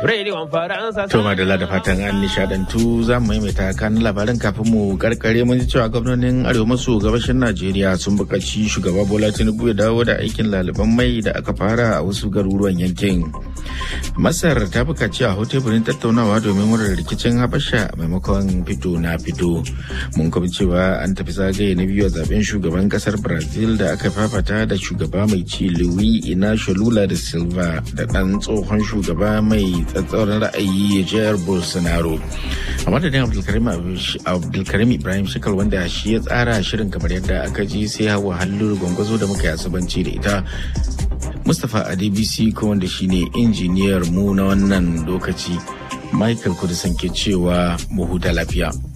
Rediyon Faransa. To madalla da fatan an nishadantu za mu maimaita kan labarin kafin mu karkare mun ji cewa gwamnonin arewa maso gabashin Najeriya sun buƙaci shugaba Bola Tinubu ya dawo da aikin laliban mai da aka fara a wasu garuruwan yankin. Masar ta buƙaci a hau teburin tattaunawa domin wurin rikicin Habasha maimakon fito na fito. Mun kuma cewa an tafi zagaye na biyu a zaben shugaban kasar Brazil da aka fafata da shugaba mai ci Luis Inacio Lula da Silva da ɗan tsohon shugaba mai tsatsauran ra'ayi jihar Bolsonaro. A madadin Abdulkarim Ibrahim Shikal wanda shi ya tsara shirin kamar yadda aka ji sai hawa halluru gwangwazo da muka yi asabanci da ita. Mustapha Adebisi ko wanda shine injiniyar mu na wannan lokaci. Michael Kudisan ke cewa mu huta lafiya.